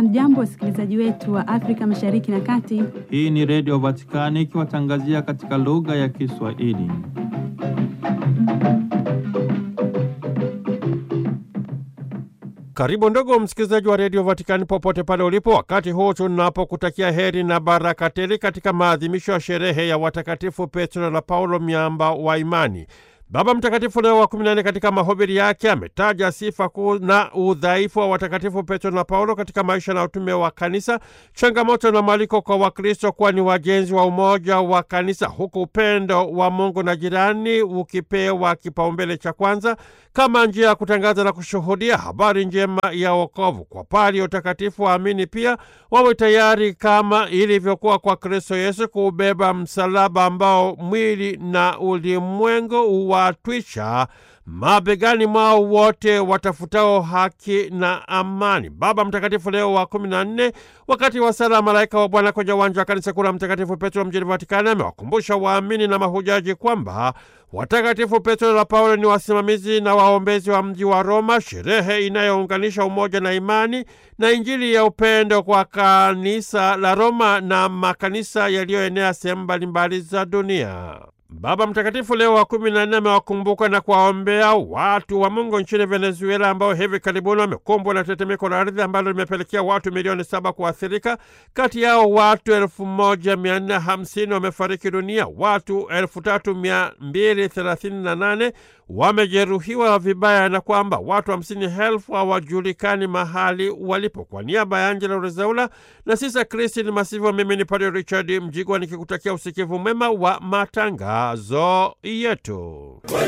Hamjambo, wasikilizaji wetu wa Afrika Mashariki na Kati. Hii ni Redio Vatikani ikiwatangazia katika lugha ya Kiswahili. Karibu ndugu msikilizaji wa redio Vatikani popote pale ulipo, wakati huu tunapokutakia heri na baraka tele katika maadhimisho ya sherehe ya watakatifu Petro na Paulo, miamba wa imani. Baba Mtakatifu Leo wa kumi na nne katika mahubiri yake ametaja sifa kuu na udhaifu wa watakatifu Petro na Paulo katika maisha na utume wa kanisa, changamoto na mwaliko kwa Wakristo kuwa ni wajenzi wa umoja wa kanisa, huku upendo wa Mungu na jirani ukipewa kipaumbele cha kwanza kama njia ya kutangaza na kushuhudia habari njema ya wokovu. Kwa pali ya utakatifu, waamini pia wawe tayari kama ilivyokuwa kwa Kristo Yesu kuubeba msalaba ambao mwili na ulimwengu watwisha mabegani mwao wote watafutao haki na amani. Baba Mtakatifu Leo wa kumi na nne, wakati wa sala malaika wa Bwana kwenye uwanja wa kanisa kuu la Mtakatifu Petro mjini Vatikani, amewakumbusha waamini na mahujaji kwamba watakatifu Petro na Paulo ni wasimamizi na waombezi wa mji wa Roma, sherehe inayounganisha umoja na imani na Injili ya upendo kwa kanisa la Roma na makanisa yaliyoenea sehemu mbalimbali za dunia. Baba Mtakatifu Leo wa kumi na nne amewakumbuka na kuwaombea watu wa Mungu nchini Venezuela ambao hivi karibuni wamekumbwa na tetemeko la ardhi ambalo limepelekea watu milioni saba kuathirika. Kati yao watu elfu moja mia nne hamsini wamefariki dunia, watu elfu tatu mia mbili thelathini na nane wamejeruhiwa vibaya na kwamba watu hamsini elfu hawajulikani mahali walipo. Kwa niaba ya Angela Rezaula na Sisa Kristin Masivo, mimi ni Padre Richard Mjigwa nikikutakia usikivu mwema wa matangazo yetu.